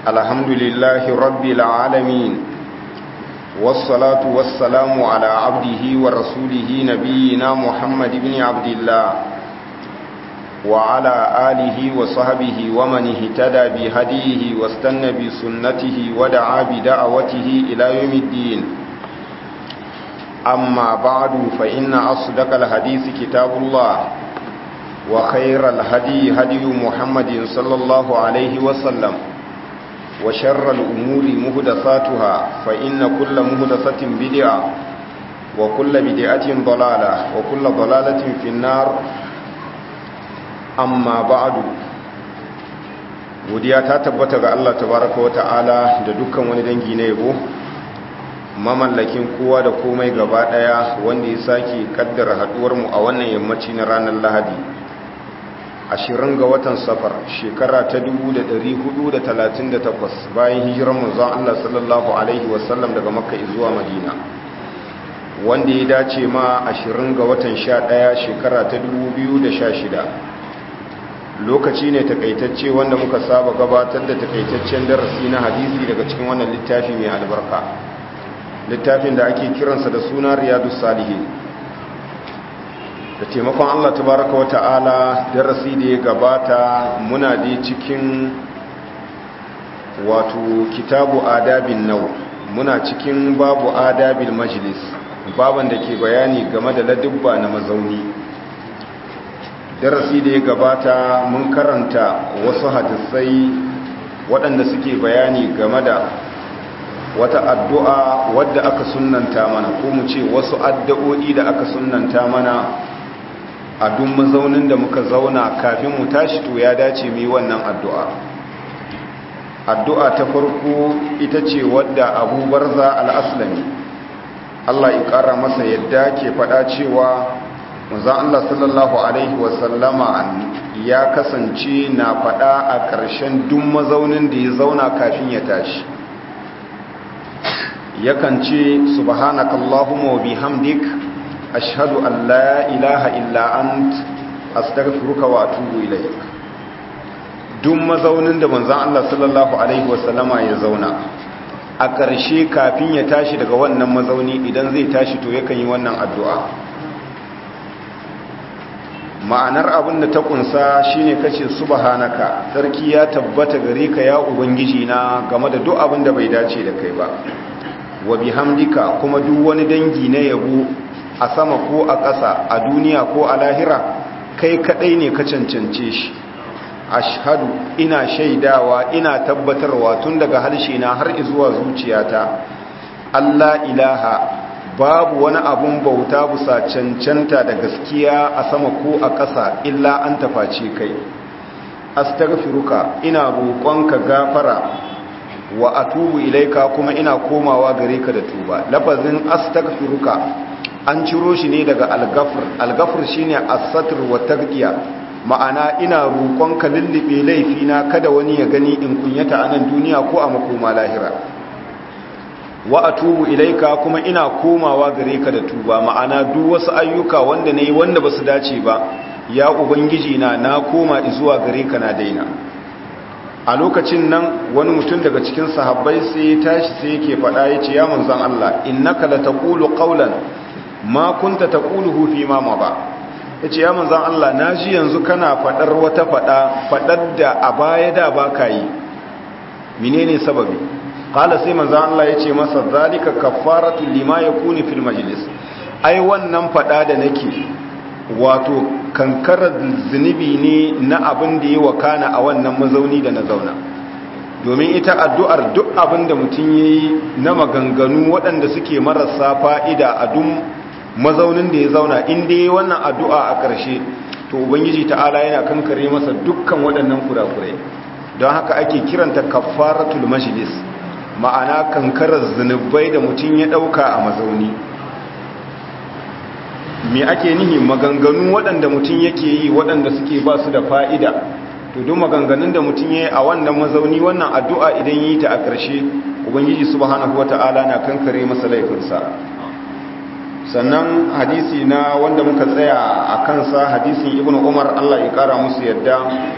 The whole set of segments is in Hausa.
الحمد لله رب العالمين والصلاة والسلام على عبده ورسوله نبينا محمد بن عبد الله وعلى آله وصحبه ومن اهتدى بهديه واستنى بسنته ودعا بدعوته إلى يوم الدين أما بعد فإن أصدق الحديث كتاب الله وخير الهدي هدي محمد صلى الله عليه وسلم وشر الأمور مهدثاتها فإن كل مهدثة بدعة وكل بدعة ضلالة وكل ضلالة في النار amma ba'adu godiya ta tabbata ga Allah tabaraka wa ta'ala da dukkan wani dangi na yabo mamallakin kowa da komai gaba daya wanda ya sake kaddara haduwar mu a wannan yammaci na ranar Lahadi 20 ga watan safar shekara ta 1438 bayan hijirar manzon Allah sallallahu alaihi wasallam daga Makka zuwa Madina wanda ya dace ma 20 ga watan 11 shekara ta 2016 lokaci ne takaitacce wanda muka saba gabatar da takaitaccen darasi na hadisi daga cikin wannan littafi mai albarka littafin da ake kiransa da suna riyadu salihin da taimakon allah tabaraka wa ta'ala darasi da ya gabata muna da cikin wato kitabu adabin nau muna cikin babu adabil majlis baban da ke bayani game da ladubba na mazauni darasi da ya gabata mun karanta wasu hadisai waɗanda suke bayani game da wata addu'a wadda aka sunanta mana ko mu ce wasu addu'o'i da aka sunanta mana a duk mazaunin da muka zauna kafin mu tashi to ya dace mu yi wannan addu'a addu'a ta farko ita ce wadda abu barza al'aslami Allah ya ƙara masa yadda ke faɗa cewa manzan Allah sallallahu Alaihi wasallama ya kasance na faɗa a ƙarshen duk mazaunin da ya zauna kafin ya tashi yakan ce subhanakallahumma wa bihamdik ashhadu an la ilaha illa ant astaghfiruka wa atubu ilaik duk mazaunin da manzan Allah sallallahu Alaihi wasallama ya zauna a ƙarshe kafin ya tashi daga wannan mazauni idan zai tashi to yakan yi wannan addu'a ma'anar abin da ta kunsa shine kace subhanaka sarki ya tabbata gare ka ya ubangiji na game da duk abin da bai dace da kai ba wa bihamdika kuma duk wani dangi na yabo a sama ko a ƙasa a duniya ko a lahira kai kadai ne ka cancance shi ashhadu ina shaidawa ina tabbatarwa tun daga harshe na har zuwa zuciyata Allah ilaha babu wani abun bauta busa cancanta da gaskiya a sama ko a ƙasa illa an tafaci kai astaghfiruka ina roƙonka gafara wa atubu ilaika kuma ina komawa gare ka da tuba lafazin astaghfiruka an ciro shi ne daga algafr algafr shine as-satr wa tagdiya ma'ana ina roƙonka lullube laifina kada wani ya gani in kunyata a nan duniya ko a makoma lahira wa atubu ilaika kuma ina komawa gare ka da tuba ma'ana duk wasu ayyuka wanda nayi wanda basu dace ba ya ubangiji na na koma zuwa gare ka na daina a lokacin nan wani mutum daga cikin sahabbai sai ya tashi sai yake faɗa yace ya manzon Allah innaka la taqulu qawlan ma kunta taquluhu fi ma ba yace ya manzon Allah naji yanzu kana faɗar wata faɗa faɗar da a baya da baka yi menene sababi kala sai manzan Allah ya ce masa zalika kafaratu lima yakuni fil majlis ai wannan fada da nake wato kankarar zunubi ne na abin da ya wakana a wannan mazauni da na zauna domin ita addu'ar duk abin da mutum yayi na maganganu waɗanda suke marasa fa'ida a duk mazaunin da ya zauna in dai wannan addu'a a ƙarshe to ubangiji ta'ala yana kankare masa dukkan waɗannan kurakurai don haka ake kiranta kafaratul majlis ma'ana kankarar zunubai da mutum ya ɗauka a mazauni me ake nihi maganganu waɗanda mutum yake yi waɗanda suke ba su da fa'ida to duk maganganun da mutum ya yi a wannan mazauni wannan addu'a idan yi ta a ƙarshe ubangiji subhanahu wata'ala na kankare masa laifinsa sannan hadisi na wanda muka tsaya a kansa hadisin ibn umar allah ya kara musu yadda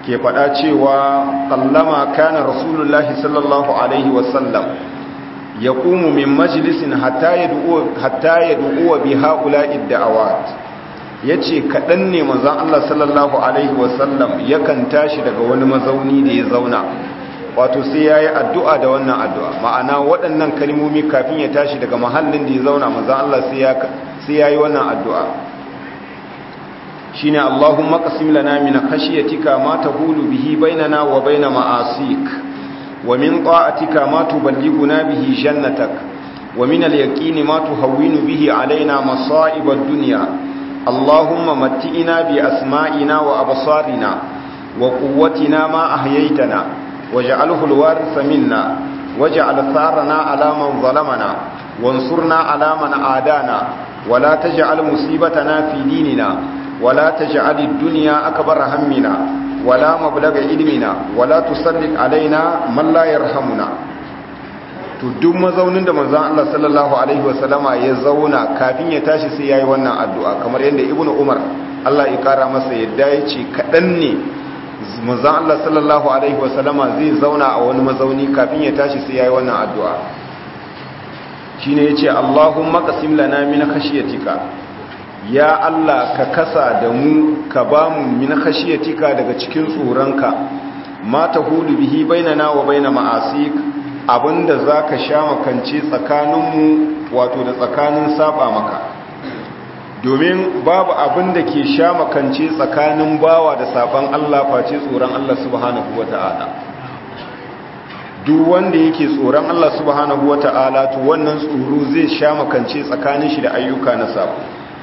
ke faɗa cewa kallama kana rasulullahi sallallahu alaihi wasallam ya ƙumu min majalisin hatta ya du'uwa bi ha'ula'id da'awat ya ce kaɗan ne manzan Allah sallallahu alaihi wasallam yakan tashi daga wani mazauni da ya zauna wato sai ya yi addu'a da wannan addu'a ma'ana waɗannan kalmomi kafin ya tashi daga mahallin da ya zauna manzan Allah sai ya yi wannan addu'a shi ne Allahumma ƙasim lana min khashiyatika ma ta hulu bihi bainana wa baina ma'asik wa min ta'atika ma tuballighuna bihi jannatak wa min al-yaqini ma tuhawwinu bihi alaina masa'ib ad-dunya Allahumma matti'ina bi asma'ina wa absarina wa quwwatina ma ahyaytana واجعله الوارث منا واجعل ثارنا على من ظلمنا وانصرنا على من عادانا ولا تجعل مصيبتنا في ديننا ولا تجعل الدنيا أكبر همنا ولا مبلغ علمنا ولا تسلط علينا من لا يرحمنا to duk mazaunin da manzon Allah sallallahu alaihi wasallama ya zauna kafin ya tashi sai yayi wannan addu'a kamar yadda ibnu umar Allah ya kara masa yadda ya ce kadan ne manzan Allah sallallahu Alaihi wasallama zai zauna a wani mazauni kafin ya tashi sai ya yi wannan addu'a shi ne ya ce Allahun makasim lana mina kashiyatika ya Allah ka kasa da mu ka ba mu mina kashiyatika daga cikin tsoronka ma ta hulu bihi bainana wa baina ma'asik abinda za ka sha makance tsakaninmu wato da tsakanin saba maka domin babu abin da ke sha makance tsakanin bawa da saban Allah face tsoron Allah subhanahu wata'ala duk wanda yake tsoron Allah subhanahu wata'ala to wannan tsoro zai sha makance tsakanin shi da ayyuka na sabo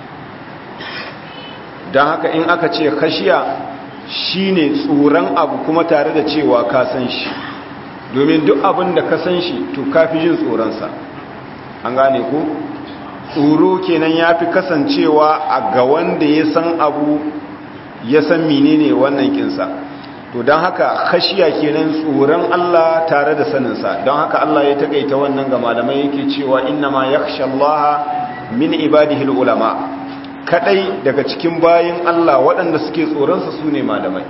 don haka in aka ce kashiya shine tsoron abu kuma tare da cewa ka san shi domin duk abin da ka san shi to kafi jin tsoronsa an gane ko tsoro kenan ya fi kasancewa a ga wanda ya san abu ya san menene wannan kinsa to don haka khashiya kenan tsoron Allah tare da saninsa don haka Allah ya takaita wannan ga malamai yake cewa inna ma yakhsha Allah min ibadihi ulama kadai daga cikin bayin Allah waɗanda suke tsoronsa su ne malamai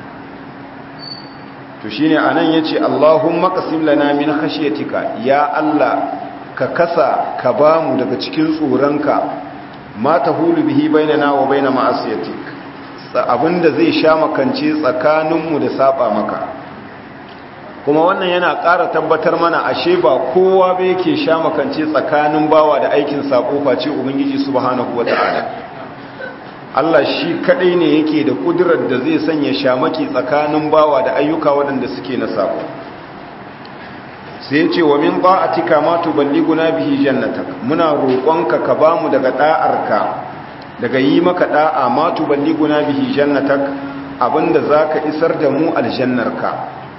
to shine anan yace Allahumma qasim lana min khashiyatika ya Allah ka kasa ka ba mu daga cikin tsoronka ma ta hulu bihi bainana wa baina ma'asiyatik abinda zai sha makance tsakaninmu da saba maka kuma wannan yana ƙara tabbatar mana ashe ba kowa ba yake sha makance tsakanin bawa da aikin sako face ubangiji subhanahu wata'ala Allah shi kadai ne yake da kudurar da zai sanya shamaki tsakanin bawa da ayyuka waɗanda suke na sako sai ce wa min ta'atika ma tuballighuna bihi jannatak muna roƙonka ka bamu daga da'arka daga yi maka da'a ma tuballighuna bihi jannatak abinda zaka isar da mu aljannarka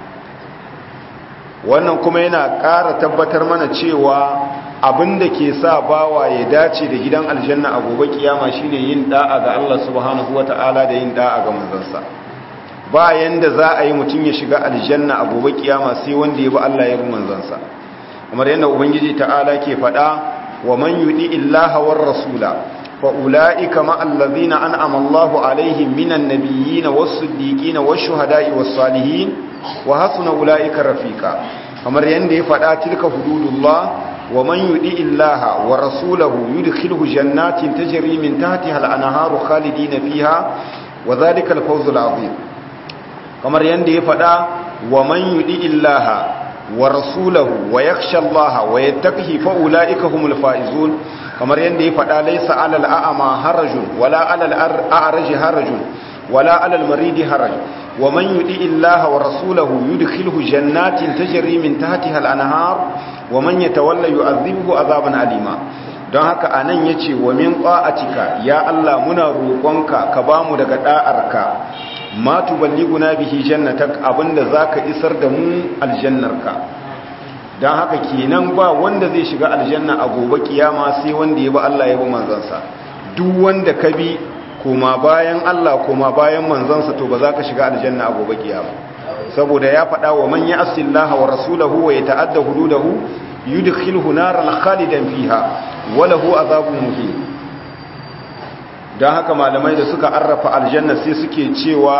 wannan kuma yana ƙara tabbatar mana cewa abinda ke sa bawa ya dace da gidan aljanna a gobe kiyama shine yin da'a ga Allah subhanahu wata'ala da yin da'a ga manzansa ba yanda za a yi mutum ya shiga aljanna a gobe kiyama sai wanda ya bi Allah ya bi manzansa kamar yadda ubangiji ta'ala ke faɗa wa man yudi illaha war rasula fa ulaika ma allazina an'ama Allahu alaihim minan nabiyyin was-siddiqin wash-shuhada'i was-salihin wa hasuna ulaika rafiqa kamar yadda ya faɗa tilka hududullah wa man yudi illaha wa rasulahu yudkhilhu jannatin tajri min tahtiha al-anharu khalidina fiha wa dhalika al-fawzul 'azim kamar yadda ya faɗa wa man yudi illaha wa rasulahu wa yakhsha Allah wa yattaqihi fa ulaika humul faizun kamar yadda ya faɗa laysa alal a'ma harajun wala alal a'raj harajun wala alal maridi haraj wa man yudi illaha wa rasulahu yudkhilhu jannatin tajri min tahtiha al-anhar wa man yatawalla yu'adhibuhu azaban alima don haka anan yace wa min qa'atika ya Allah muna roƙonka ka bamu daga da'arka ma tuballiguna bihi jannatak abinda zaka isar da mu aljannarka dan haka kenan ba wanda zai shiga aljanna a gobe kiyama sai wanda ya bi Allah ya bi manzansa duk wanda ka bi kuma bayan Allah kuma bayan manzansa to ba za ka shiga aljanna a gobe kiyama saboda ya faɗa wa man ya'si Allah wa rasulahu wa yata'adda hududahu yudkhilhu naran khalidan fiha wa lahu azabun muhin don haka malamai da suka arrafa aljanna sai suke cewa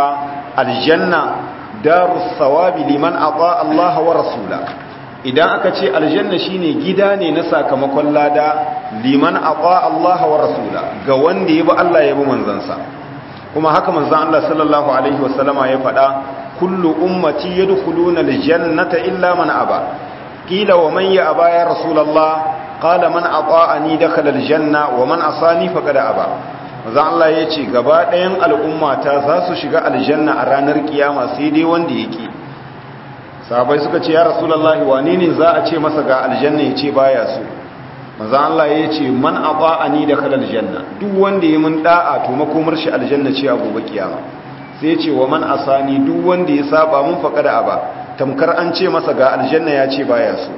aljanna darus sawabi liman ata Allah wa rasula idan aka ce aljanna shine gida ne na sakamakon lada liman ata Allah wa rasula ga wanda ya bi Allah ya bi manzansa kuma haka manzon Allah sallallahu alaihi wasallama ya faɗa kullu ummati yadkhuluna aljannata illa man aba qila wa man ya aba ya rasulullah qala man ata'ani dakhala aljanna wa man asani faqad aba manzon Allah ya ce gaba ɗayan al'ummata za su shiga aljanna a ranar kiyama sai dai wanda yake sahabai suka ce ya rasulullahi wane ne za a ce masa ga aljanna ya ce baya so maza Allah ya ce man ata'ani da kalal janna duk wanda ya mun da'a to makomar shi aljanna ce a gobe kiyama sai ce wa man asani duk wanda ya saba mun faka da aba tamkar an ce masa ga aljanna ya ce baya so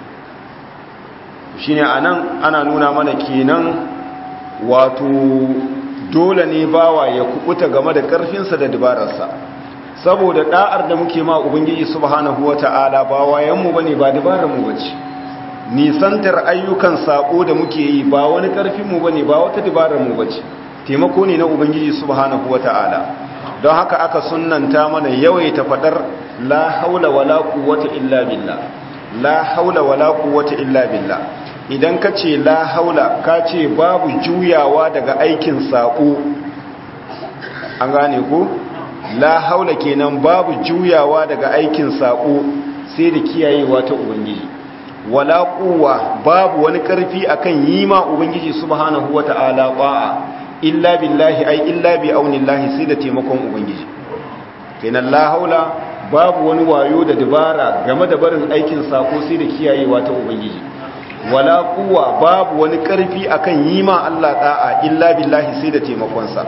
shine anan ana nuna mana kenan wato dole ne bawa ya kubuta game da karfinsa da dabararsa saboda da'ar da muke ma ubangiji subhanahu wata'ala ba wayanmu bane ba dabarar mu bace nisantar ayyukan sako da muke yi ba wani karfin mu bane ba wata dabarar mu bace taimako ne na ubangiji subhanahu wata'ala don haka aka sunnanta mana yawaita fadar la haula wala quwwata illa billah la haula wala quwwata illa billah idan ka ce la haula ka ce babu juyawa daga aikin sako an gane ko la haula kenan babu juyawa daga aikin sako sai da kiyayewa ta ubangiji wala quwwa babu wani karfi akan yi ma ubangiji subhanahu wata'ala ba'a illa billahi ai illa bi aunillahi sai da taimakon ubangiji kenan la haula babu wani wayo da dabara game da barin aikin sako sai da kiyayewa ta ubangiji wala quwwa babu wani karfi akan yi ma Allah da'a illa billahi sai da taimakon sa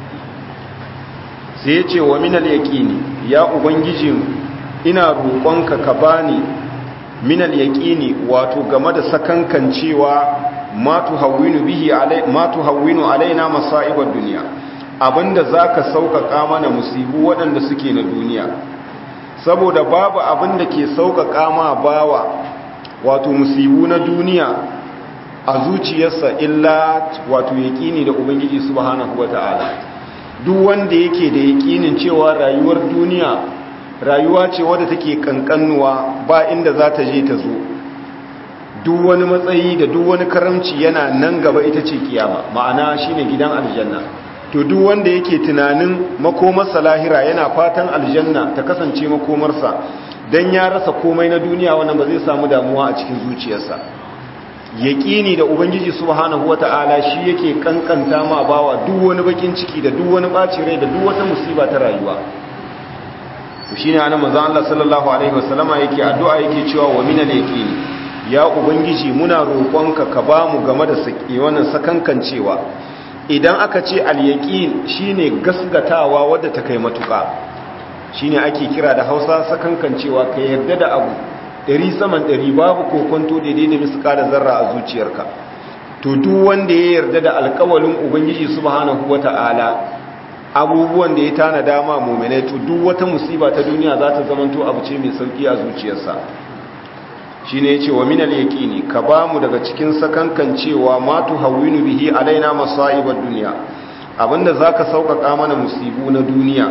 sai ya ce wa minal yaƙini ya ubangiji ina roƙonka ka bani minal yaƙini wato game da sakankan cewa ma tuhawwinu bihi alai ma tuhawwinu alaina masaibar duniya abinda zaka sauƙaƙa mana musibu waɗanda suke na duniya saboda babu abinda ke sauƙaƙa ma bawa wato musibu na duniya a zuciyarsa illa wato yaƙini da ubangiji subhanahu wataala duk wanda yake da yakinin cewa rayuwar duniya rayuwa ce wadda take kankanuwa ba inda za ta je ta zo duk wani matsayi da duk wani karamci yana nan gaba ita ce kiyama ma'ana shine gidan aljanna to duk wanda yake tunanin makomarsa lahira yana fatan aljanna ta kasance makomarsa dan ya rasa komai na duniya wannan ba zai samu damuwa a cikin zuciyarsa yaƙini da ubangiji subhanahu wata'ala shi yake kankanta ma bawa duk wani bakin ciki da duk wani ɓaci rai da duk wata musiba ta rayuwa shi ne ana manzan Allah sallallahu alaihi wasallama yake addu'a yake cewa wa minal yaqini ya ubangiji muna roƙonka ka ba mu game da saki wannan sakankancewa idan aka ce al yaqin shine gasgatawa wadda ta kai matuƙa shine ake kira da Hausa sakankancewa ka yarda da abu ɗari saman ɗari babu kokonto daidai da miskala zarra a zuciyarka to duk wanda ya yarda da alkawalin ubangiji subhanahu wata'ala abubuwan da ya tana dama mu'minai to duk wata musiba ta duniya za ta zamanto abu ce mai sauki a zuciyarsa shine yace wa minal yaqini ka bamu daga cikin sakankan cewa ma tuhawwinu bihi alaina masa'ibad dunya abinda zaka sauƙaƙa mana musibu na duniya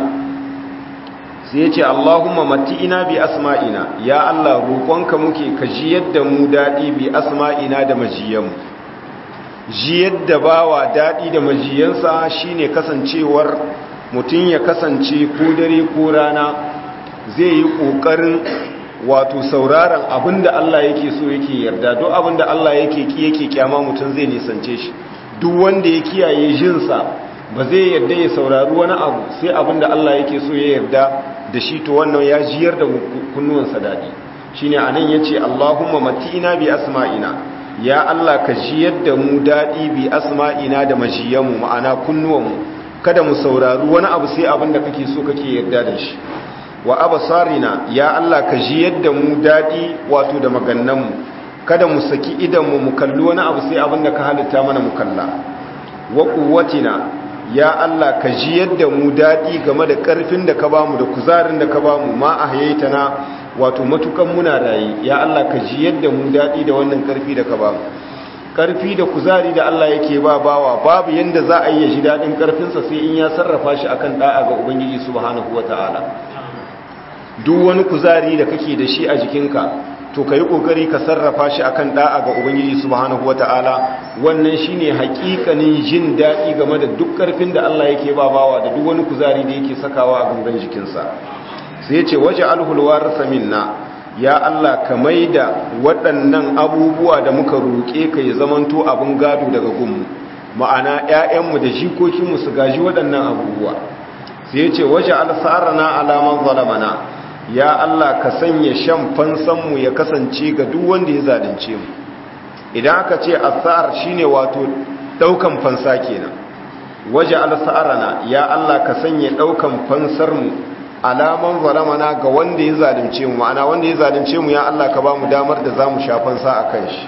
sai ya ce Allahumma mati'ina bi asma'ina ya Allah roƙonka muke ka ji yadda mu daɗi bi asma'ina da majiyanmu ji yadda bawa daɗi da majiyansa shine kasancewar mutum ya kasance ko dare ko rana zai yi ƙoƙarin wato sauraron abinda Allah yake so yake yarda duk abinda Allah yake ki yake kyama mutum zai nisance shi duk wanda ya kiyaye jinsa ba zai yarda ya saurari wani abu sai abinda Allah yake so ya yarda da shi to wannan ya jiyar da kunnuwansa daɗi shi ne a nan ya ce allahumma mati'ina bi asma'ina ya allah ka jiyar da mu daɗi bi asma'ina da majiyanmu ma'ana kunnuwanmu kada mu saurari wani abu sai abin da kake so kake yarda da shi wa abasarina ya allah ka jiyar da mu daɗi wato da magannanmu kada mu saki idanmu mu kalli wani abu sai abin da ka halitta mana mu kalla wa quwwatina ya Allah ka ji yadda mu daɗi game da ƙarfin da ka bamu da kuzarin da ka bamu ma a na wato matukan muna rayu ya Allah ka ji yadda mu daɗi da wannan ƙarfi da ka bamu karfi da kuzari da Allah yake ba bawa babu yanda za a yi ya ji daɗin karfinsa sai in ya sarrafa shi akan da'a ga ubangiji subhanahu wata'ala duk wani kuzari da kake da shi a jikinka to ka yi ƙoƙari ka sarrafa shi akan da'a ga ubangiji subhanahu wata'ala wannan shine hakikanin jin daɗi game da duk ƙarfin da Allah yake ba bawa da duk wani kuzari da yake sakawa a gangan jikinsa sai ya ce waje alhulwar minna ya Allah ka maida waɗannan abubuwa da muka roƙe ka ya zamanto abin gado daga gunmu ma'ana 'ya'yanmu da jikokinmu su gaji waɗannan abubuwa sai ya ce waje alsarana alaman zalamana ya Allah ka sanya shan fansanmu ya kasance ga duk wanda ya zalunce mu idan aka ce asar shine wato daukan fansa kenan waje alsarana ya Allah ka sanya daukan fansar mu alaman zalamana ga wanda ya zalunce mu ma'ana wanda ya zalunce mu ya Allah ka ba mu damar da zamu sha fansa akan shi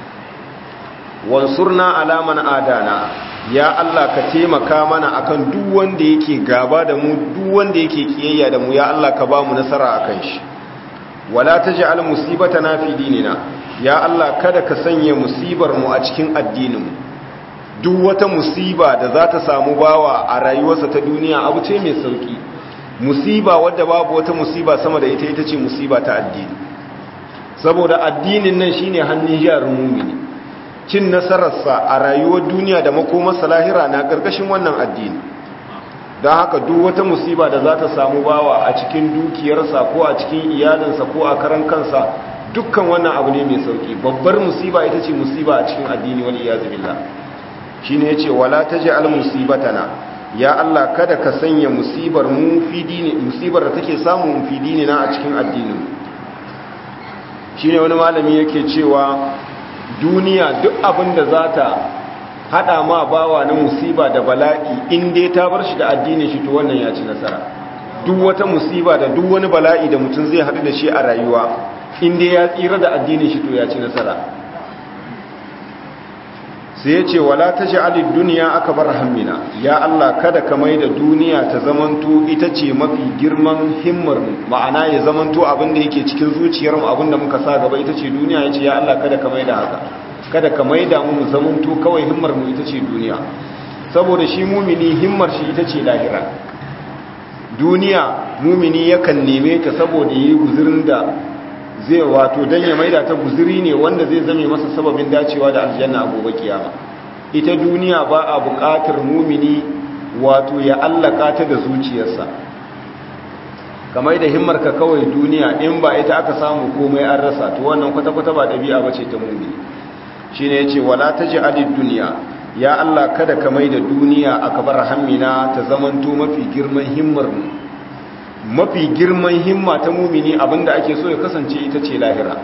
wansurna alaman adana ya Allah ka taimaka mana akan duk wanda yake gaba da mu duk wanda yake kiyayya da mu ya Allah ka ba mu nasara akan shi wala taj'al musibatana fi dinina ya Allah kada ka sanya musibar mu a cikin addinin mu duk wata musiba da za ta samu bawa a rayuwarsa ta duniya abu ce mai sauki musiba wadda babu wata musiba sama da ita ita ce musiba ta addini saboda addinin nan shine hannun jarin mumini cin nasararsa a rayuwar duniya da makomarsa lahira na ƙarƙashin wannan addini don haka duk wata musiba da za ta samu bawa a cikin dukiyarsa ko a cikin iyalinsa ko a karan kansa dukkan wannan abu ne mai sauki babbar musiba ita ce musiba a cikin addini wani iyazu billah shine yace wala taj'al musibatana ya Allah kada ka sanya musibar mu fi dini musibar da take samu mu fi dini na a cikin addinin shine wani malami yake cewa duniya duk abin da za ta hada ma bawa na musiba da bala'i in dai ta bar shi da addinin shi to wannan ya ci nasara duk wata musiba da duk wani bala'i da mutum zai haɗu da shi a rayuwa in dai ya tsira da addinin shi to ya ci nasara sai ya ce wala ta sha'alid duniya aka bar hammina ya Allah kada ka mai da duniya ta zamanto ita ce mafi girman himmar mu ma'ana ya zamanto abin da yake cikin zuciyar mu abin da muka sa gaba ita ce duniya ya ce ya Allah kada ka mai da haka kada ka mai da mu zamanto kawai himmar mu ita ce duniya saboda shi mumini himmar shi ita ce lahira duniya mumini yakan neme ta saboda yi guzurin da zai wato don ya maida ta guzuri ne wanda zai zame masa sababin dacewa da aljanna a gobe kiyama ita duniya ba a buƙatar mumini wato ya allaka ta da zuciyarsa kamar da himmarka kawai duniya in ba ita aka samu komai an rasa to wannan kwata-kwata ba ɗabi'a ba ce ta mumini shi ne ya ce wala ta ji adid duniya ya Allah kada ka mai da duniya a kabar hammina ta zamanto mafi girman himmar mu mafi girman himma ta mumini abinda ake so ya kasance ita ce lahira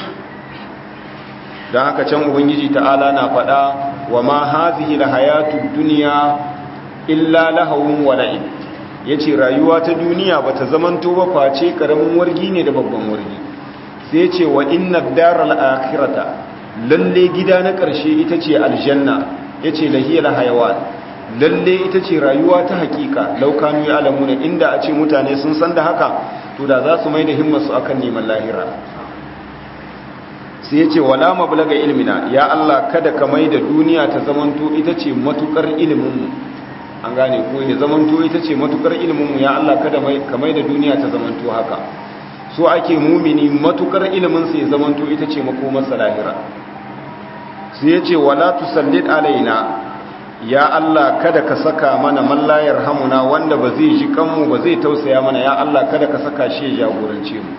don haka can ubangiji ta'ala na faɗa wa ma hazihi la hayatu duniya illa lahawun wala'in yace rayuwa ta duniya bata zamanto ba face karamin wargi ne da babban wargi sai yace wa inna daral akhirata lalle gida na ƙarshe ita ce aljanna yace lahiyal hayawan lalle ita ce rayuwa ta hakika laukanu ya alamuna inda a ce mutane sun san da haka to da za su mai da himmarsu akan neman lahira sai ya ce wala mablaga ilmina ya Allah kada ka mai da duniya ta zamanto ita ce matukar iliminmu an gane ko ya zamanto ita ce matukar iliminmu ya Allah kada ka mai da duniya ta zamanto haka so ake mumini matukar iliminsa ya zamanto ita ce makomarsa lahira sai ya ce wala tusallid alaina ya Allah kada ka saka mana mallayar hamuna wanda ba zai ji kanmu ba zai tausaya mana ya Allah kada ka saka shi ya jagorance mu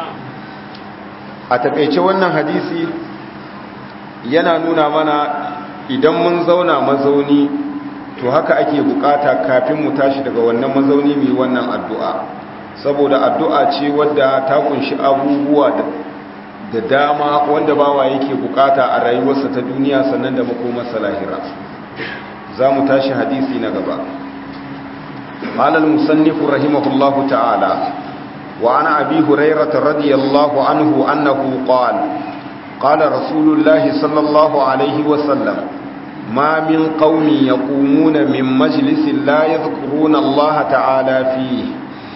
a takaice wannan hadisi yana nuna mana idan mun zauna mazauni to haka ake bukata kafin mu tashi daga wannan mazauni mai wannan addu'a saboda addu'a ce wadda ta kunshi abubuwa da dama wanda bawa yake bukata a rayuwarsa ta duniya sannan da makomarsa lahira za mu tashi hadisi na gaba alal musannifu rahimahullahu ta'ala wa ana abi hurairata radiyallahu anhu annahu qala qala rasulullahi sallallahu alaihi wa sallam ma min qaumin yaqumuna min majlisin la yadhkuruna allaha ta'ala fihi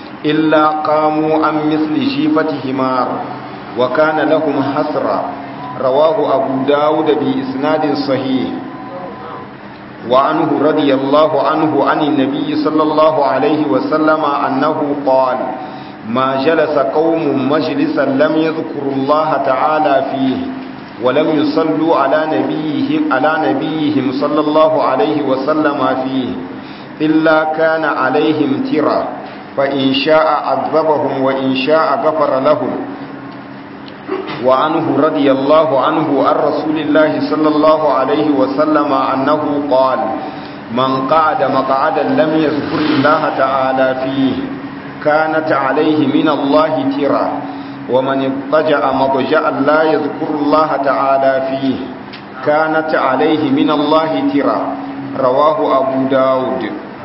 illa qamu an mithli shifati himar wa kana lahum hasra رواه أبو داود بإسناد صحيح وعنه رضي الله عنه عن النبي صلى الله عليه وسلم أنه قال ما جلس قوم مجلسا لم يذكروا الله تعالى فيه ولم يصلوا على نبيهم على نبيهم صلى الله عليه وسلم فيه إلا كان عليهم ترى فإن شاء عذبهم وإن شاء غفر لهم وعنه رضي الله عنه عن رسول الله صلى الله عليه وسلم أنه قال من قعد مقعدا لم يذكر الله تعالى فيه كانت عليه من الله ترى ومن اضطجع مضجعا لا يذكر الله تعالى فيه كانت عليه من الله ترى رواه أبو داود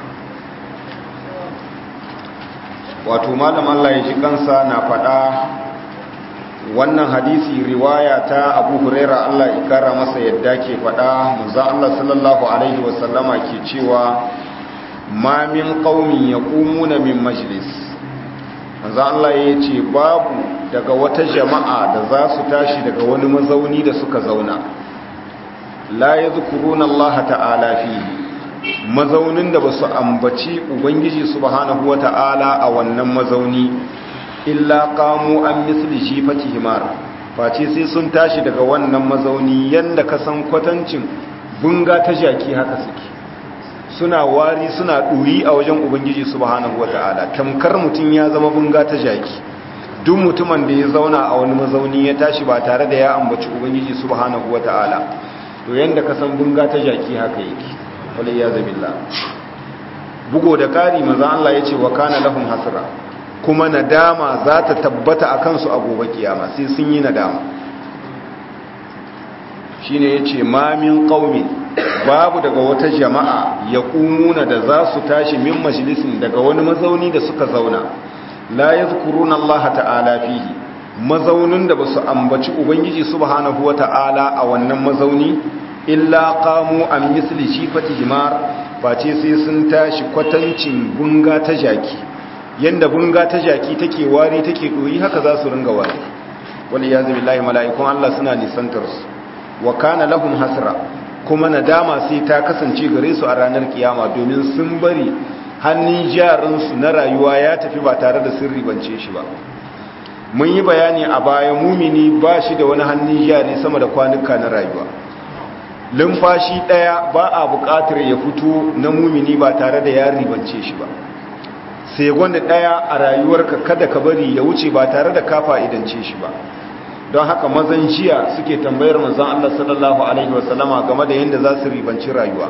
wato malam Allah ya ji kansa na faɗa wannan hadisi riwaya ta abu huraira Allah ya kara masa yadda ke faɗa muza Allah sallallahu alaihi wasallama ke cewa ma min qaumin yaqumuna min majlis manzo Allah ya ce babu daga wata jama'a da za su tashi daga wani mazauni da suka zauna la yadhkuruna Allah ta'ala fihi mazaunin da ba su ambaci ubangiji subhanahu wa ta'ala a wannan mazauni illa kamu an misli shifati himar face sai sun tashi daga wannan mazauni yadda ka san kwatancin bunga ta jaki haka suke suna wari suna ɗuri a wajen ubangiji subhanahu wa ta'ala tamkar mutum ya zama bunga ta jaki duk mutumin da ya zauna a wani mazauni ya tashi ba tare da ya ambaci ubangiji subhanahu wa ta'ala to yadda ka san bunga ta jaki haka yake waliyazu billah bugo da kari manzo Allah yace wa kana lahum hasra kuma nadama za ta tabbata akan su a gobe kiyama sai sun yi nadama shine yace ma min qaumin babu daga wata jama'a yaqumuna da za su tashi min majlisin daga wani mazauni da suka zauna la yadhkuruna Allah ta'ala fihi mazaunin da basu ambaci ubangiji subhanahu wata'ala a wannan mazauni illa qamu an misli shifati himar face sai sun tashi kwatancin bunga ta jaki yanda bunga ta jaki take wari take doyi haka za su ringa wari wal yazi billahi malaikun Allah suna nisantar su wa kana lahum hasra kuma nadama sai ta kasance gare su a ranar kiyama domin sun bari hannun jarin su na rayuwa ya tafi ba tare da sirri bance shi ba mun yi bayani a baya mumini ba shi da wani hannun jari sama da kwanuka na rayuwa lumfashi ɗaya ba a buƙatar ya fito na mumini ba tare da ya ribance shi ba sai gwanda ɗaya a rayuwarka kada ka bari ya wuce ba tare da kafa idance shi ba don haka mazan jiya suke tambayar manzan Allah sallallahu alaihi wasallama game da yadda za su ribanci rayuwa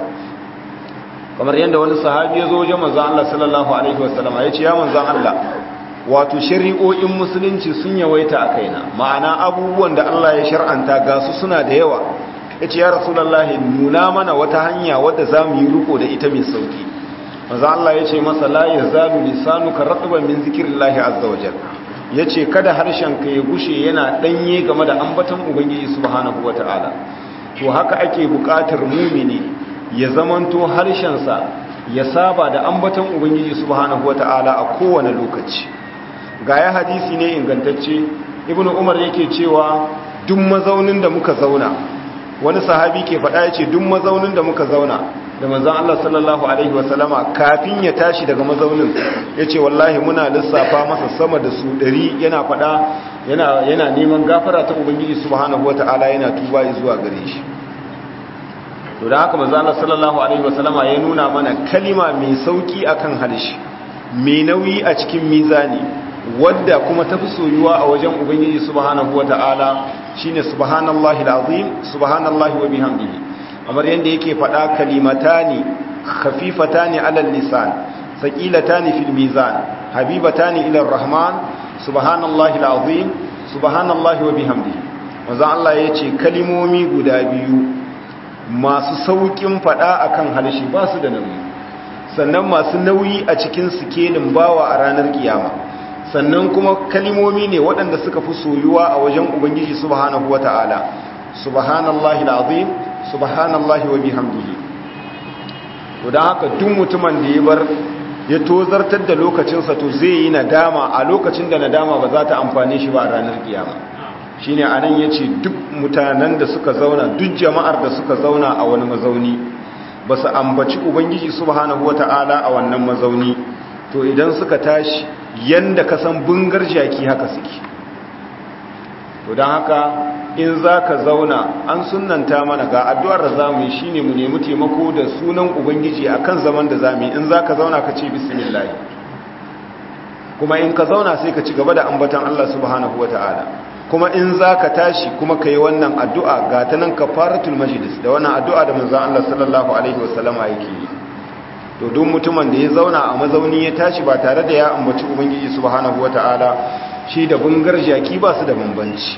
kamar yadda wani sahabi ya zo wajen manzan Allah sallallahu alaihi wasallama ya ce ya manzan Allah wato shari'o'in musulunci sun yawaita a kaina ma'ana abubuwan da Allah ya shar'anta ga su suna da yawa ya ce ya rasulallahi nuna mana wata hanya wadda za mu yi riko da ita mai sauki maza Allah ya ce masa la ya zalu lisanuka ratban min zikrillahi azza wajal ya ce kada harshenka ya gushe yana danye game da ambaton ubangiji subhanahu wataala to haka ake buƙatar mumini ya zamanto harshensa ya saba da ambaton ubangiji subhanahu wataala a kowane lokaci ga ya hadisi ne ingantacce ibnu umar yake cewa duk mazaunin da muka zauna wani sahabi ke faɗa ya ce duk mazaunin da muka zauna da manzan Allah sallallahu Alaihi wasallama kafin ya tashi daga mazaunin ya ce wallahi muna lissafa masa sama da su ɗari yana faɗa yana neman gafara ta Ubangiji subhanahu wata'ala yana tuba zuwa gare shi to da haka manzan Allah sallallahu Alaihi wasallama ya nuna mana kalima mai sauki akan harshe mai nauyi a cikin mizani wadda kuma tafi soyuwa a wajen Ubangiji subhanahu wata'ala shine subhanallahi alazim subhanallahi wa bihamdihi kamar yanda yake faɗa kalimatani khafifatani alal lisan saqilatani fil mizan habibatani ila arrahman subhanallahi alazim subhanallahi wa bihamdihi manzo Allah yace kalimomi guda biyu masu saukin faɗa akan halshi ba su da nauyi sannan masu nauyi a cikin sikelin bawa a ranar kiyama sannan kuma kalimomi ne waɗanda suka fi soyuwa a wajen ubangiji subhanahu wata'ala subhanallahi alazim subhanallahi wa bihamdihi to dan haka duk mutumin da ya bar ya tozartar da lokacinsa to zai yi nadama a lokacin da nadama ba za ta amfane shi ba a ranar kiyama shine anan yace duk mutanen da suka zauna duk jama'ar da suka zauna a wani mazauni ba su ambaci ubangiji subhanahu wata'ala a wannan mazauni to idan suka tashi yanda ka san bungar jaki haka suke to don haka in za ka zauna an sunanta mana ga addu'ar da za mu yi shi ne mu nemi taimako da sunan ubangiji a kan zaman da za mu yi in za ka zauna ka ce bismillah kuma in ka zauna sai ka ci gaba da ambatan Allah subhanahu wa ta'ala kuma in za ka tashi kuma ka yi wannan addu'a ga ta nan ka faratul majalis da wannan addu'a da manzan Allah sallallahu alaihi wasallama yake yi to duk mutumin da ya zauna a mazauni ya tashi ba tare da ya ambaci ubangiji subhanahu wa ta'ala shi da bungar jaki ba su da bambanci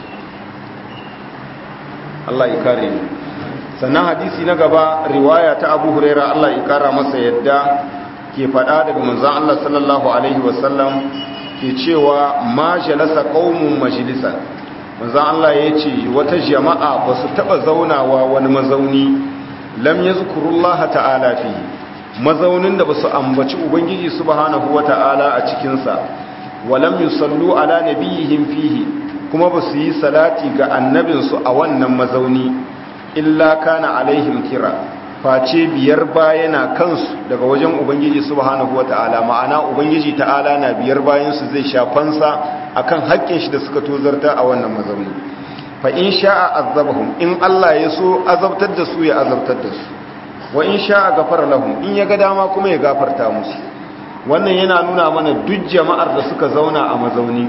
Allah ya kare ni sannan hadisi na gaba riwaya ta Abu Huraira Allah ya kara masa yadda ke faɗa daga manzon Allah sallallahu alaihi wasallam ke cewa ma jalasa qaumun majlisan manzon Allah ya ce wata jama'a ba su taba zaunawa wani mazauni lam yazkurullaha ta'ala fi mazaunin da ba su ambaci ubangiji subhanahu wata'ala a cikin sa walam yusallu ala nabiyihim fihi kuma ba su yi salati ga annabinsu a wannan mazauni illa kana alaihim kira face biyar bayana kansu daga wajen ubangiji subhanahu wata'ala ma'ana ubangiji ta'ala na biyar bayansu zai shafansa akan haƙƙin shi da suka tozarta a wannan mazauni fa in sha'a azabahum in Allah ya so azabtar da su ya azabtar da su wa in sha'a gafara lahum in ya ga dama kuma ya gafarta musu wannan yana nuna mana duk jama'ar da suka zauna a mazauni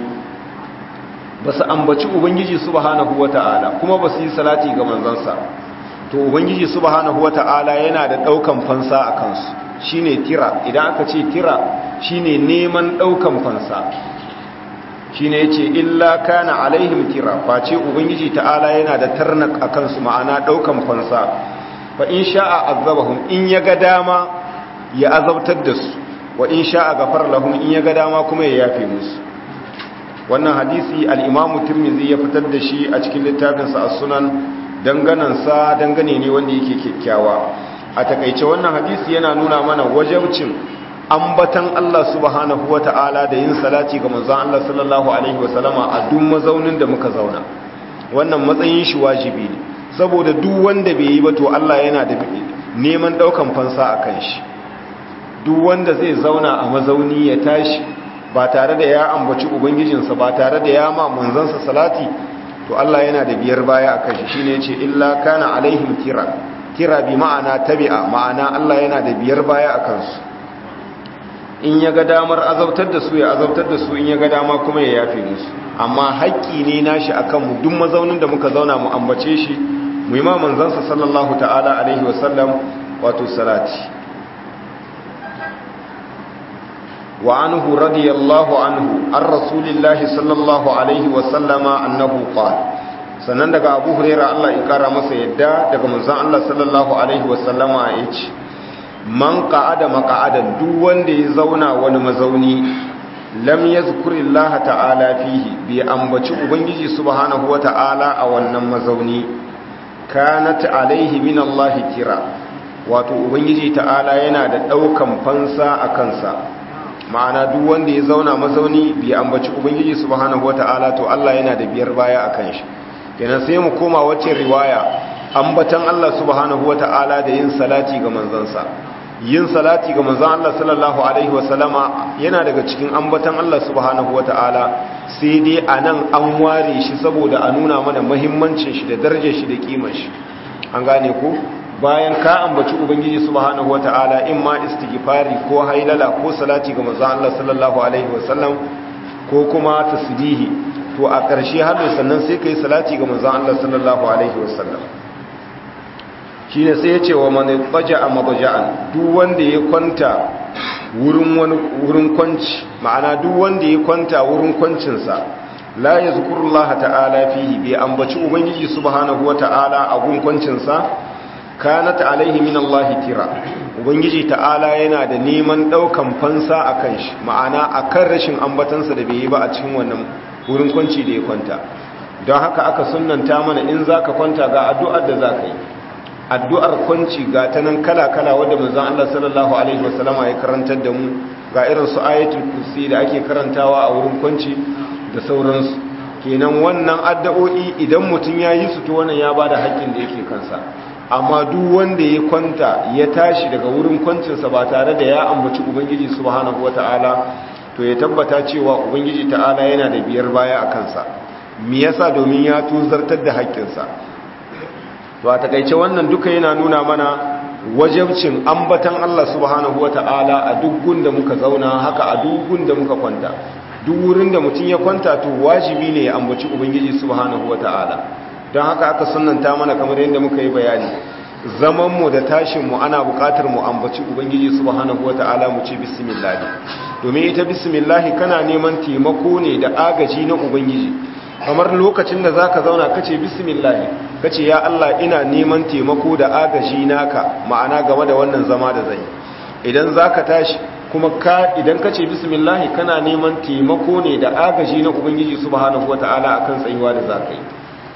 ba su ambaci ubangiji subhanahu wata'ala kuma ba su yi salati ga manzansa to ubangiji subhanahu wata'ala yana da daukan fansa a kansu shine tira idan aka ce tira shine neman daukan fansa shine yace illa kana alaihim tira face ubangiji ta'ala yana da tarnak a kansu ma'ana daukan fansa fa in sha'a azabahum in ya ga dama ya azabtar da su wa in sha'a gafar lahum in ya ga dama kuma ya yafe musu wannan hadisi al'imamu turmizi ya fitar da shi a cikin littafinsa a sunan danganansa dangane ne wanda yake kyakkyawa a takaice wannan hadisi yana nuna mana wajabcin ambatan Allah subhanahu wa ta'ala da yin salati ga manzon Allah sallallahu alaihi wasallama a duk mazaunin da muka zauna wannan matsayin shi wajibi ne saboda duk wanda bai yi ba to Allah yana da neman daukan fansa a kan shi duk wanda zai zauna a mazauni ya tashi ba tare da ya ambaci ubangijinsa ba tare da ya ma manzansa salati to Allah yana da biyar baya a kashi shine yace illa kana alaihim kira kira bi ma'ana tabi'a ma'ana Allah yana da biyar baya a kansu in ya ga damar azabtar da su ya azabtar da su in ya ga dama kuma ya yafe musu amma haƙƙi ne nashi akan mu duk mazaunin da muka zauna mu ambace shi mu yi ma manzansa sallallahu ta'ala alaihi wasallam wato salati وعنه رضي الله عنه عن رسول الله صلى الله عليه وسلم أنه قال sannan daga abu huraira Allah ya kara masa yadda daga manzon Allah sallallahu alaihi wasallama ya ce man qa'ada maq'adan duk wanda ya zauna wani mazauni lam yazkurillaha ta'ala fihi bi ambaci ubangiji subhanahu wata'ala a wannan mazauni kanat alaihi min Allah kira wato ubangiji ta'ala yana da daukan fansa a kansa ma'ana duk wanda ya zauna mazauni bai ambaci ubangiji subhanahu wata'ala to Allah yana da biyar baya akan shi kenan sai mu koma wacce riwaya ambatan Allah subhanahu wata'ala da yin salati ga manzansa yin salati ga manzon Allah sallallahu alaihi wasallama yana daga cikin ambatan Allah subhanahu wata'ala sai dai anan an ware shi saboda a nuna mana muhimmancin shi da darajar shi da kimar shi an gane ko bayan ka ambaci ubangiji subhanahu wata'ala in ma istighfari ko hailala ko salati ga manzon Allah sallallahu alaihi wasallam ko kuma tasbihi to a ƙarshe har sannan sai kai salati ga manzon Allah sallallahu alaihi wasallam shine sai ya ce wa man faja'a mabja'an duk wanda ya kwanta wurin wani wurin kwanci ma'ana duk wanda ya kwanta wurin kwancin sa la yazkurullaha ta'ala fihi bi ambaci ubangiji subhanahu wata'ala a gun kwancin sa kanat alaihi min Allah tira ubangiji ta'ala yana da neman daukan fansa akan shi ma'ana akan rashin ambatansa da bai yi ba a cikin wannan wurin kwanci da ya kwanta don haka aka sunnanta mana in zaka kwanta ga addu'ar da zaka yi addu'ar kwanci ga ta nan kala-kala wadda manzon Allah sallallahu alaihi wasallama ya karantar da mu ga irin su ayatul kursi da ake karantawa a wurin kwanci da sauransu kenan wannan addu'o'i idan mutum ya yi su to wannan ya bada haƙƙin da yake kansa amma duk wanda ya kwanta ya tashi daga wurin kwancinsa ba tare da ya ambaci ubangiji subhanahu wata'ala to ya tabbata cewa ubangiji ta'ala yana da biyar baya a kansa me yasa domin ya tuzartar da haƙƙinsa to a takaice wannan duka yana nuna mana wajabcin ambatan Allah subhanahu wata'ala a duk gunda muka zauna haka a duk gunda muka kwanta duk wurin da mutum ya kwanta to wajibi ne ya ambaci ubangiji subhanahu wata'ala don haka aka sunanta mana kamar yadda muka yi bayani zamanmu da tashinmu ana buƙatar mu ambaci ubangiji subhanahu wata'ala mu ce bismillah domin ita bismillah kana neman taimako ne da agaji na ubangiji kamar lokacin da zaka zauna kace bismillah kace ya Allah ina neman taimako da agaji naka ma'ana game da wannan zama da zai idan zaka tashi kuma ka idan kace bismillah kana neman taimako ne da agaji na ubangiji subhanahu wata'ala akan tsayuwa da zaka yi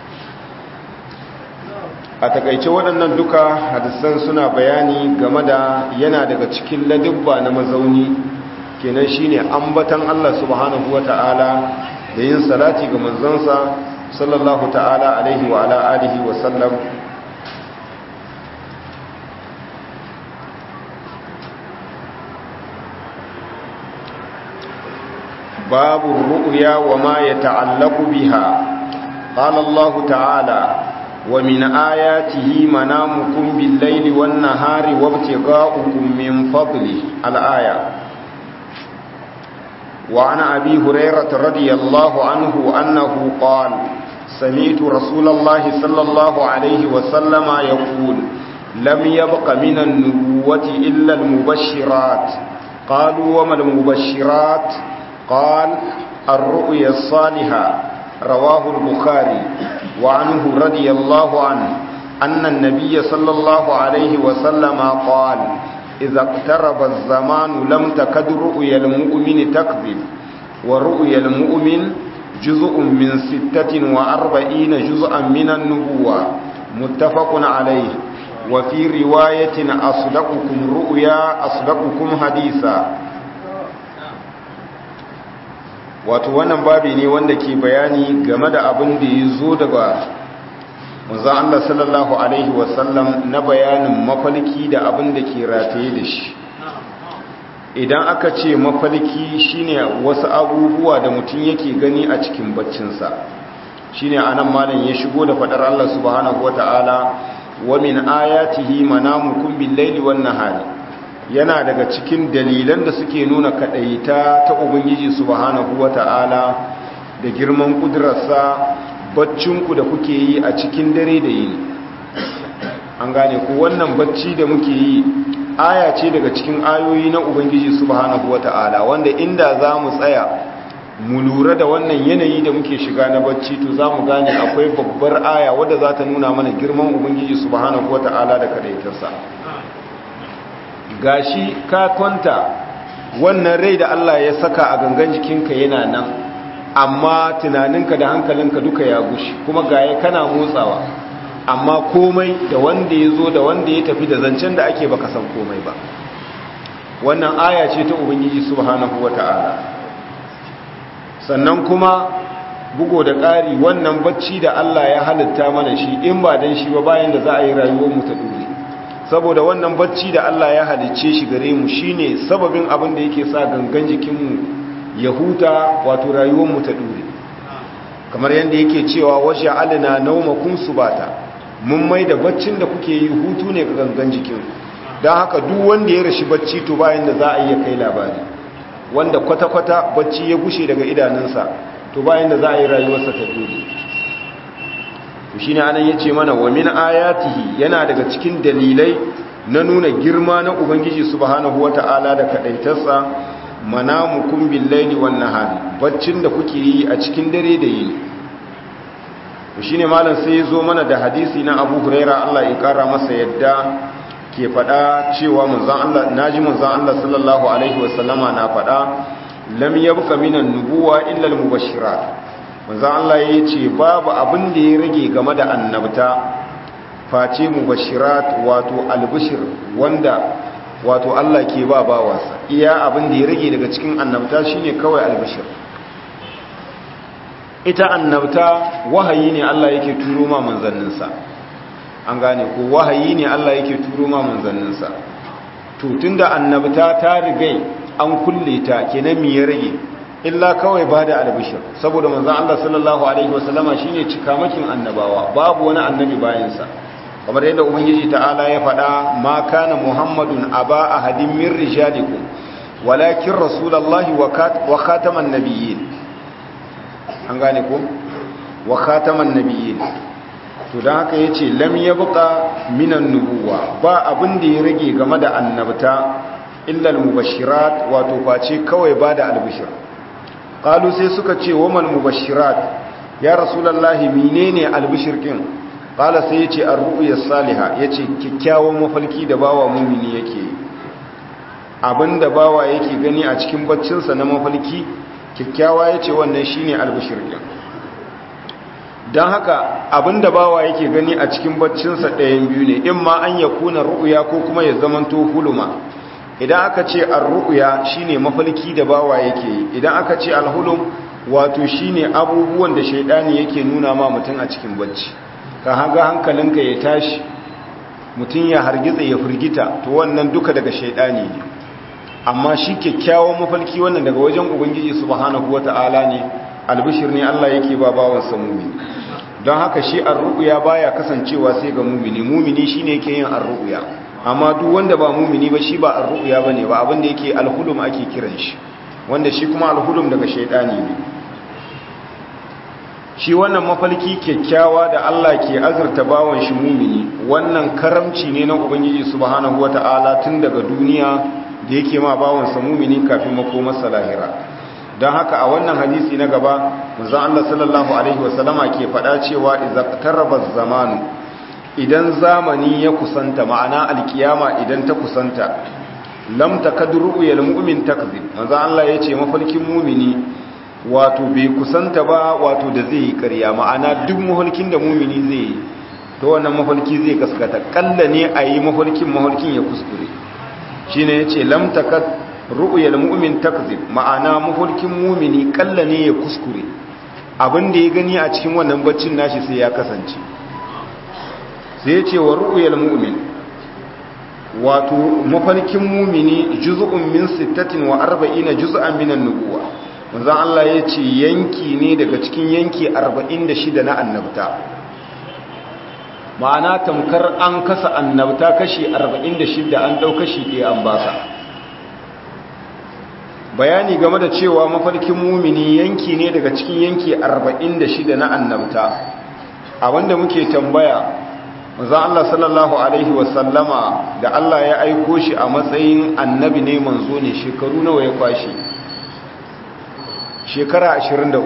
a takaice waɗannan duka hadisan suna bayani game da yana daga cikin ladubba na mazauni kenan shine ambatan Allah subhanahu wata'ala da yin salati ga manzansa sallallahu ta'ala alaihi wa ala alihi wa sallam babu ru'ya wa ma yata'allaqu biha qala Allah ta'ala ومن آياته منامكم بالليل والنهار وابتغاؤكم من فضله الآية وعن أبي هريرة رضي الله عنه أنه قال سمعت رسول الله صلى الله عليه وسلم يقول لم يبق من النبوة إلا المبشرات قالوا وما المبشرات قال الرؤيا الصالحة رواه البخاري وعنه رضي الله عنه أن النبي صلى الله عليه وسلم قال إذا اقترب الزمان لم تكد رؤيا المؤمن تكذب ورؤيا المؤمن جزء من ستة وأربعين جزءا من النبوة متفق عليه وفي رواية أصدقكم رؤيا أصدقكم حديثا wato wannan babi ne wanda ke bayani game da abin da ya zo daga manzan Allah sallallahu Alaihi wasallam na bayanin mafalki da abin da ke rataye da shi idan aka ce mafalki shine wasu abubuwa da mutum yake gani a cikin baccinsa shine anan malam ya shigo da fadar Allah subhanahu wata'ala wa min ayatihi manamukum bil-laili wan-nahari yana daga cikin dalilan da suke nuna kadaita ta ubangiji subhanahu wata'ala da girman kudurarsa baccinku da kuke yi a cikin dare da yini an gane ku wannan bacci da muke yi aya ce daga cikin ayoyi na ubangiji subhanahu wata'ala wanda inda za mu tsaya mu lura da wannan yanayi da muke shiga na bacci to za mu gane akwai babbar aya wadda za ta nuna mana girman ubangiji subhanahu wata'ala da kadaitarsa gashi ka kwanta wannan rai da Allah ya saka a gangan jikinka yana nan amma tunaninka da hankalinka duka ya gushi kuma gaya kana motsawa amma komai da wanda ya zo da wanda ya tafi da zancen da ake baka san komai ba wannan aya ce ta ubangiji subhanahu wata'ala sannan kuma bugo da ƙari wannan bacci da Allah ya halitta mana shi in ba dan shi ba bayan da za a yi rayuwar mu ta dore saboda wannan bacci da Allah ya halicce shi gare mu shine sababin abin da yake sa gangan jikinmu ya huta wato rayuwarmu ta dure kamar yadda yake cewa waje alina naumakun subata mun mai da baccin da kuke yi hutu ne ga gangan jikin don haka duk wanda ya rashi bacci to bayan da za a iya kai labari wanda kwata-kwata bacci ya gushe daga idanunsa to bayan da za a yi rayuwarsa ta dure shi ne anan ya ce mana wa min ayatihi yana daga cikin dalilai na nuna girma na ubangiji subhanahu wata'ala da kadaitarsa manamukum billaili wan nahari baccin da kuke yi a cikin dare da yini shine malam sai ya zo mana da hadisi na Abu Huraira Allah ya kara masa yadda ke fada cewa manzon Allah naji manzon Allah sallallahu alaihi wasallama na fada lam yabqa minan nubuwa illa al-mubashirat manzon Allah yace babu abin da ya rage game da annabta face mubashirat wato albishir wanda wato Allah ke ba bawansa iya abin da ya rage daga cikin annabta shine kawai albishir ita annabta wahayi ne Allah yake turo ma manzanninsa an gane ko wahayi ne Allah yake turo ma manzanninsa to tunda annabta ta rigai an kulle ta kenan me ya rage illa kawai bada albishir saboda manzon Allah sallallahu alaihi wasallama shine cikamakin annabawa babu wani annabi bayan sa kamar yadda ubangiji ta'ala ya faɗa ma kana muhammadun aba ahadin min rijalikum walakin rasulullahi wa khataman nabiyyin an gane ko wa khataman nabiyyin to dan haka yace lam yabqa minan nubuwa ba abin da ya rage game da annabta illa al-mubashirat wato face kawai bada albishir qalu sai suka ce wa mal mubashirat ya rasulullahi menene albishir kin qala sai yace ar-ru'ya salihah yace kikkiawan mafalki da bawa mumini yake abinda bawa yake gani a cikin baccinsa na mafalki kikkiawa yace wannan shine albishir kin dan haka abinda bawa yake gani a cikin baccinsa ɗayan biyu ne in ma an yakuna ru'ya ko kuma ya zamanto huluma idan aka ce ar-ru'ya shine mafalki da bawa yake yi idan aka ce al-hulum wato shine abubuwan da shaidani yake nuna ma mutum a cikin bacci ka haga hankalinka ya tashi mutum ya hargitsa ya firgita to wannan duka daga shaidani ne amma shi kyakkyawan mafalki wannan daga wajen ubangiji subhanahu wata'ala ne albishir ne Allah yake ba bawan sa mumini don haka shi ar-ru'ya baya kasancewa sai ga mumini mumini shine yake yin ar-ru'ya amma duk wanda ba mumini ba shi ba ar-ru'ya bane ba abin da yake al-hulum ake kiran shi wanda shi kuma al-hulum daga shaidani ne shi wannan mafalki kyakkyawa da Allah ke azurta bawan shi mumini wannan karamci ne na ubangiji subhanahu wata'ala tun daga duniya da yake ma bawan sa mumini kafin makomarsa lahira don haka a wannan hadisi na gaba manzon Allah sallallahu alaihi wasallama ke faɗa cewa idza qarraba zamanu idan zamani ya kusanta ma'ana alkiyama idan ta kusanta lam takadru yal mu'min takzib manzon Allah yace mafalkin mumini wato bai kusanta ba wato da zai yi ƙarya ma'ana duk mafalkin da mumini zai yi ta wannan mafalki zai gaskata kalla ne a yi mafalkin mafalkin ya kuskure shi ne ya ce lamtakat ru'uyar mu'min takzib ma'ana mafalkin mumini kalla ne ya kuskure abin da ya gani a cikin wannan baccin nashi sai ya kasance sai ya ce wa ru'uyar mu'min wato mafalkin mumini juz'un min sittatin wa arba'ina juz'an minan nubuwa manzan Allah ya ce yanki ne daga cikin yanki 46 na annabta ma'ana tamkar an kasa annabta kashi 46 an ɗau kashi ɗaya an baka bayani game da cewa mafarkin mumini yanki ne daga cikin yanki 46 na annabta a wanda muke tambaya manzan Allah sallallahu Alaihi wasallama da Allah ya aiko shi a matsayin annabi ne manzo ne shekaru nawa ya kwashe shekara 23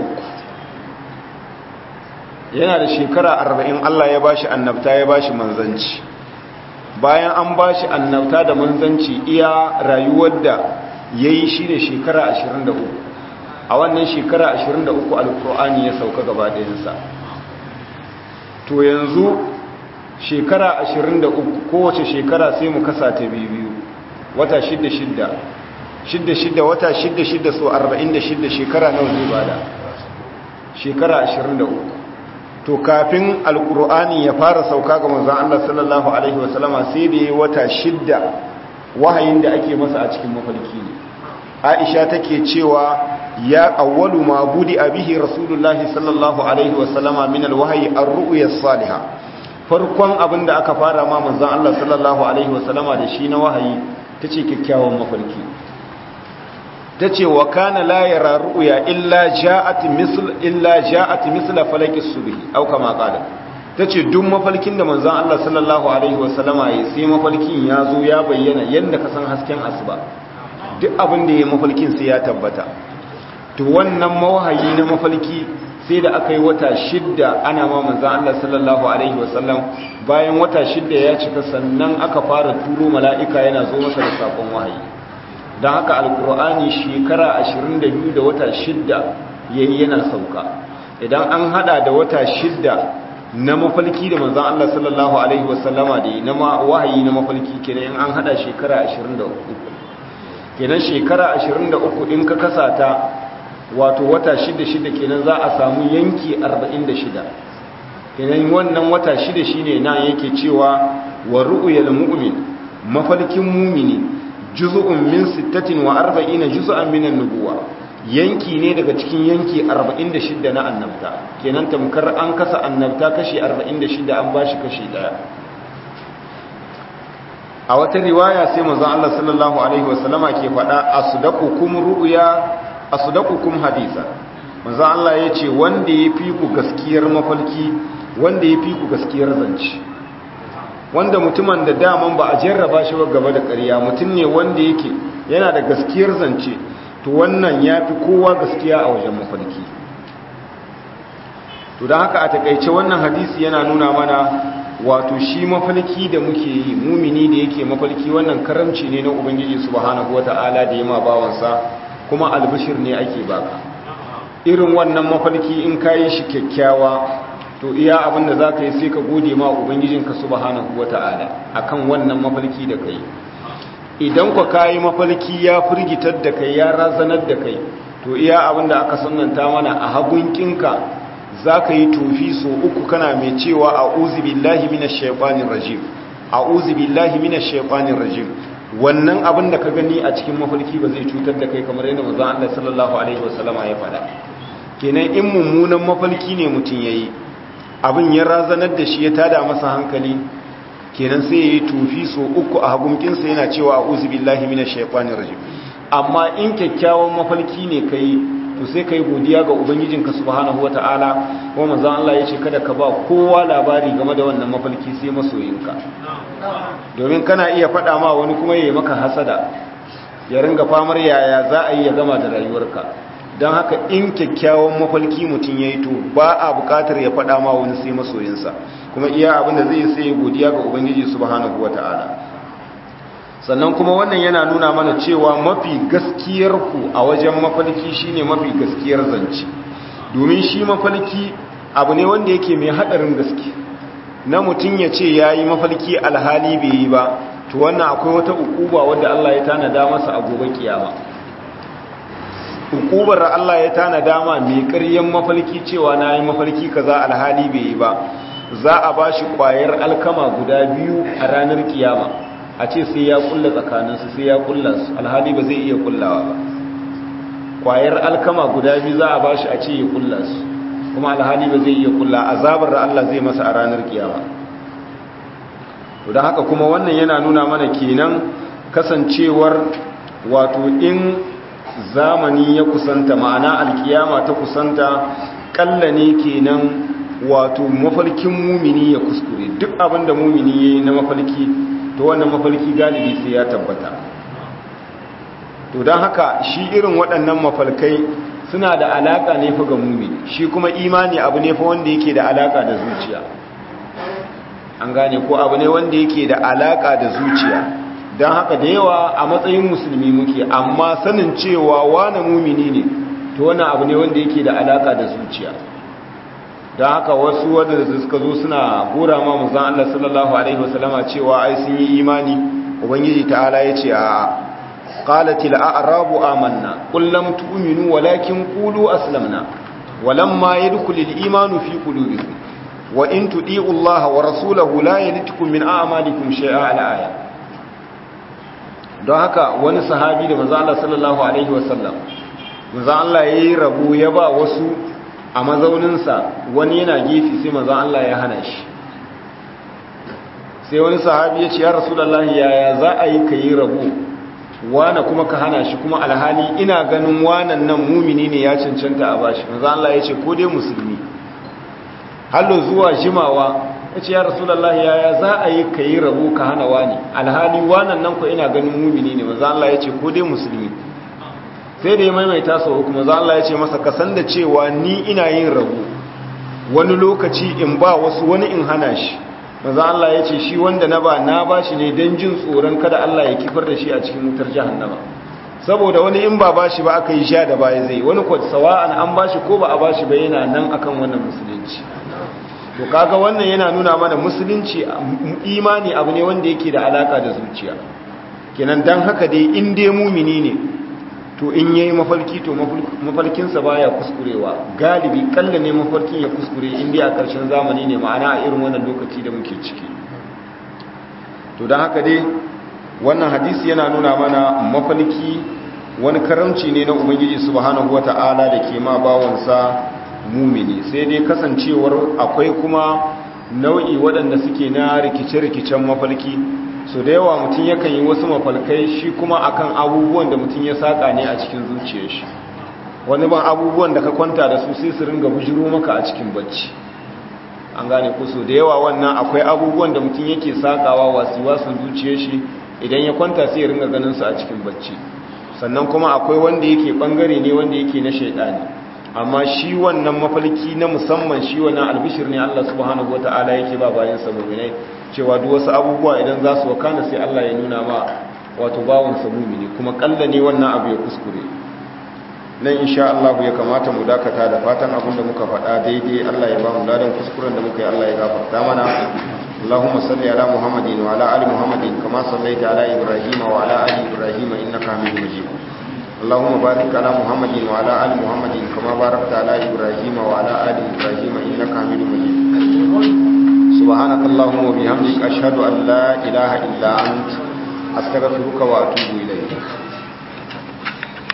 yana da shekara 40 Allah ya bashi annabta ya bashi manzanci bayan an bashi annabta da manzanci iya rayuwar da yayi shi ne shekara 23 a wannan shekara 23 alkur'ani ya sauka gaba ɗayansa to yanzu shekara 23 kowace shekara sai mu kasa ta biyu wata shidda shidda shidda shidda wata shidda shidda so arba'in da shidda shekara nawa zai bada shekara ashirin da uku to kafin alkur'ani ya fara sauka ga manzon Allah sallallahu alaihi wasallama sai da ya wata shidda wahayin da ake masa a cikin mafarki ne Aisha take cewa ya awwalu ma budi abihi rasulullahi sallallahu alaihi wasallama min alwahyi ar-ru'ya as-salihah farkon abin da aka fara ma manzon Allah sallallahu alaihi wasallama da shi na wahayi tace kyakkyawan mafarki ta ce wa kana la yara ru'ya illa ja'at misl illa ja'at misla falaki subhi au kama qala tace duk mafalkin da manzon Allah sallallahu alaihi wasallama yayi sai mafalkin ya zo ya bayyana yanda ka san hasken asuba duk abin da yayi mafalkin sai ya tabbata to wannan mawahayi na mafalki sai da aka yi wata shidda ana ma manzon Allah sallallahu alaihi wasallam bayan wata shidda ya cika sannan aka fara turo mala'ika yana zo masa da sakon wahayi don haka alkur'ani shekara 22 da wata shidda yayi yana sauka idan an hada da wata shidda na mafalki da manzon Allah sallallahu alaihi wasallama da na wahayi na mafalki kenan an hada shekara 23 kenan shekara 23 in ka kasa ta wato wata shida shida kenan za a samu yanki 46 kenan wannan wata shida shine nan yake cewa wa ru'yal mu'min mafalkin mumini juz'un min 46 juz'an min an-nubuwa yanki ne daga cikin yanki 46 na annabta kenan tamkar an kasa annabta kashi 46 an bashi kashi daya a wata riwaya sai manzon Allah sallallahu alaihi wasallama ke faɗa asdaqukum ru'ya asdaqukum hadisa manzon Allah yace wanda yafi ku gaskiyar mafalki wanda yafi ku gaskiyar zance wanda mutumin da daman ba a jarraba shi ba gaba da ƙarya mutum ne wanda yake yana da gaskiyar zance to wannan yafi kowa gaskiya a wajen mafalki to don haka a takaice wannan hadisi yana nuna mana wato shi mafalki da muke yi mumini da yake mafalki wannan karamci ne na ubangiji subhanahu wata'ala da yima bawansa kuma albishir ne ake baka irin wannan mafalki in kayi shi kyakkyawa to iya abin da za ka yi sai ka gode ma ubangijinka subhanahu wata'ala akan wannan mafalki da kai idan ka kayi mafalki ya firgitar da kai ya razanar da kai to iya abin da aka sunanta mana a hagunkinka za ka yi tofi so uku kana mai cewa a uzi billahi mina shaifanin rajim a uzi billahi mina shaifanin rajim wannan abin da ka gani a cikin mafarki ba zai cutar da kai kamar yadda mazan Allah sallallahu alaihi wasallama ya faɗa kenan in mummunan mafarki ne mutum ya yi abin ya razanar da shi ya tada masa hankali kenan sai ya yi tofi so uku a hagunkinsa yana cewa a uzi billahi mina shaifanin rajim amma in kyakkyawan mafarki ne ka yi to sai kai godiya ga ubangijinka subhanahu wataala kuma manzon Allah yace kada ka ba kowa labari game da wannan mafalki sai masoyinka domin kana iya faɗa ma wani kuma yayi maka hasada ya ringa famar yaya za a yi ya gama da rayuwarka don haka in kyakkyawan mafalki mutum ya yi to ba a buƙatar ya faɗa ma wani sai masoyinsa kuma iya abin da zai sai godiya ga ubangiji subhanahu wataala sannan kuma wannan yana nuna mana cewa mafi gaskiyar ku a wajen mafalki shine mafi gaskiyar zance domin shi mafalki abu ne wanda yake mai hadarin gaske na mutum ya ce ya yi mafalki alhali bai yi ba to wannan akwai wata ukuba wadda Allah ya tanada masa a gobe kiyama ukubar Allah ya tanada ma mai ƙaryen mafalki cewa na yi mafalki kaza alhali bai yi ba za a ba shi ƙwayar alkama guda biyu a ranar kiyama a ce sai ya kulla tsakaninsu sai ya kulla su alhali ba zai iya kullawa ba kwayar alkama guda biyu za a ba shi a ce ya kulla su kuma alhali ba zai iya kulla azabar da Allah zai masa a ranar kiyama don haka kuma wannan yana nuna mana kenan kasancewar wato in zamani ya kusanta ma'ana alkiyama ta kusanta kalla ne kenan wato mafarkin mumini ya kuskure duk abinda mumini ya yi na mafarki to wannan mafarki galibi sai ya tabbata to don haka shi irin waɗannan mafalkai suna da alaƙa ne fa ga mumi shi kuma imani abu ne fa wanda yake da alaƙa da zuciya an gane ko abu ne wanda yake da alaƙa da zuciya don haka da yawa a matsayin musulmi muke amma sanin cewa wane mumini ne to wannan abu ne wanda yake da alaƙa da zuciya don haka wasu wadda suka zo suna gora ma muzan Allah sallallahu Alaihi wasallama cewa ai sun yi imani ubangiji ta'ala ya ce a ƙalatil a'arabu amanna kullum tu'minu walakin qulu aslamna walamma yadkhulul imanu fi qulubikum wa in tudi'u Allah wa rasulahu la yalitukum min a'malikum shay'a al-aya don haka wani sahabi da manzo Allah sallallahu alaihi wasallam manzo Allah yayi rabu ya ba wasu a mazauninsa wani yana gefe sai mazan Allah ya hana shi sai wani sahabi ya ce ya rasulallah yaya za a yi ka yi rabu wane kuma ka hana shi kuma alhali ina ganin wanan nan mumini ne ya cancanta a bashi mazan Allah ya ce ko dai musulmi hallo zuwa jimawa ya ce ya rasulallah yaya za a yi ka yi rabu ka hana wani alhali wanan nan ku ina ganin mumini ne mazan Allah ya ce ko dai musulmi sai da ya maimaita sau uku maza Allah ya ce masa kasan da cewa ni ina yin rabu wani lokaci in ba wasu wani in hana shi maza Allah ya ce shi wanda na ba na ba shi ne don jin tsoron kada Allah ya kifar da shi a cikin wutar jahannama saboda wani in ba ba shi ba aka yi sha da baya zai wani kwa sawa'an an ba shi ko ba a ba shi ba yana nan akan wannan musulunci to kaga wannan yana nuna mana musulunci imani abu ne wanda yake da alaka da zuciya kenan dan haka dai in dai mumini ne to in yayi mafarki to mafarkinsa baya kuskurewa galibi kalla ne mafarkin ya kuskure in dai a ƙarshen zamani ne ma'ana a irin wannan lokaci da muke ciki to don haka dai wannan hadisi yana nuna mana mafarki wani karamci ne na ubangiji subhanahu wata'ala da ke ma bawansa mumini sai dai kasancewar akwai kuma nau'i waɗanda suke na rikice-rikicen mafarki so da yawa mutum yakan yi wasu mafalkai shi kuma akan abubuwan da mutum ya saka ne a cikin zuciyar shi wani ban abubuwan da ka kwanta da su sai su ringa bujiro maka a cikin bacci an gane ku so da yawa wannan akwai abubuwan da mutum yake sakawa wasu zuciyar shi idan ya kwanta sai ya ringa ganin su a cikin bacci sannan kuma akwai wanda yake bangare ne wanda yake na shaidani amma shi wannan mafalki na musamman shi wannan albishir ne Allah subhanahu wataala yake ba bayan sa mu'minai cewa duk wasu abubuwa idan za su wakana sai Allah ya nuna ma wato bawon sa mu'mini kuma kalla ne wannan abu ya kuskure nan insha Allah ya kamata mu dakata da fatan abinda muka faɗa daidai Allah ya ba mu ladan kuskuren da muka yi Allah ya gafarta mana اللهم صل على محمد وعلى ال محمد كما صليت على ابراهيم وعلى ال ابراهيم انك حميد مجيد اللهم بارك على محمد وعلى ال محمد كما باركت على ابراهيم وعلى ال ابراهيم انك حميد مجيد سبحانك اللهم وبحمدك اشهد ان لا اله الا انت استغفرك واتوب اليك